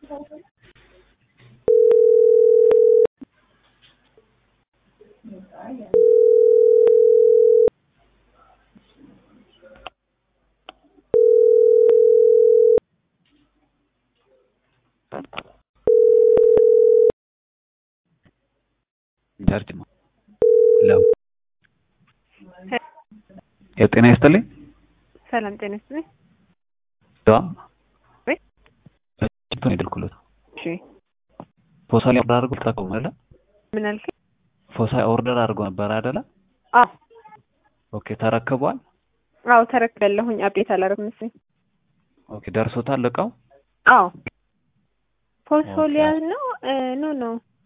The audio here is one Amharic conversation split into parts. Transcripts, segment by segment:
ጃርጅማ ለው የጤና ይስጥልኝ። ሰላም ጤና ይስጥልኝ። ዳም ወይ ጅብን ይደልኩለት እሺ ፎሳ ላይ ኦርደር አድርጎ ተጠቀሙ አይደለ? ምን አልከኝ? ፎሳ ኦርደር አድርጎ ነበር አይደለ? አዎ ኦኬ ተረክቧል። አዎ ተረክቤያለሁኝ። አፕዴት አላደረኩም መሰለኝ። ኦኬ ደርሶታል እቃው? አዎ ፎሶሊያ ነው ኖ ኖ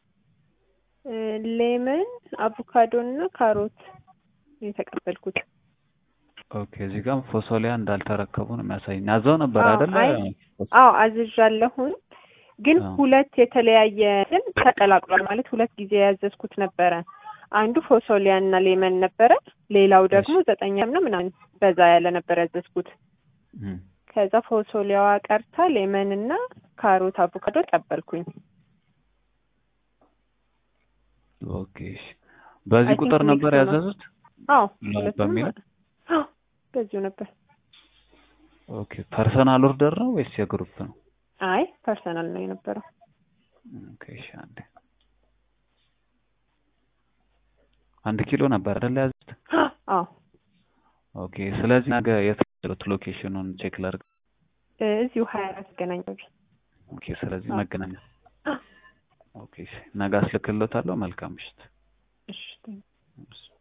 ሌመን አቮካዶ እና ካሮት ነው የተቀበልኩት። ኦኬ እዚህ ጋር ፎሶሊያ እንዳልተረከቡ ነው የሚያሳየኝ። አዘው ነበር አዎ፣ አይደለ? አይ አዎ አዝዣለሁኝ፣ ግን አዎ። ሁለት የተለያየ እንትን ተቀላቅሏል። ማለት ሁለት ጊዜ ያዘዝኩት ነበረ። አንዱ ፎሶሊያ እና ሌመን ነበረ፣ ሌላው ደግሞ ዘጠኛ ነው ምናምን በዛ ያለ ነበር ያዘዝኩት። እም፣ ከዛ ፎሶሊያዋ ቀርታ ሌመን እና ካሮት አቮካዶ ቀበልኩኝ። ኦኬ እሺ። በዚህ I think ቁጥር ነበር mixed ነው። ያዘዙት? አዎ ላ- ሁለቱም በሚለው? አዎ በዚሁ ነበር። ኦኬ ፐርሰናል ኦርደር ነው ወይስ የግሩፕ ነው? አይ ፐርሰናል ነው የነበረው። ኦኬ እሺ። አንዴ አንድ ኪሎ ነበር አይደል ያዙት? አዎ ኦኬ ስለዚህ ነገ የት ያሉት ሎኬሽኑን ቼክ ላድርግ። እ እዚሁ ሀያ አራት ገናኛዎች ኦኬ ስለዚህ አዎ። መገናኛ ኦኬ እሺ። ነገ አስልክሎታለሁ። መልካም ምሽት። እሺ እሺ።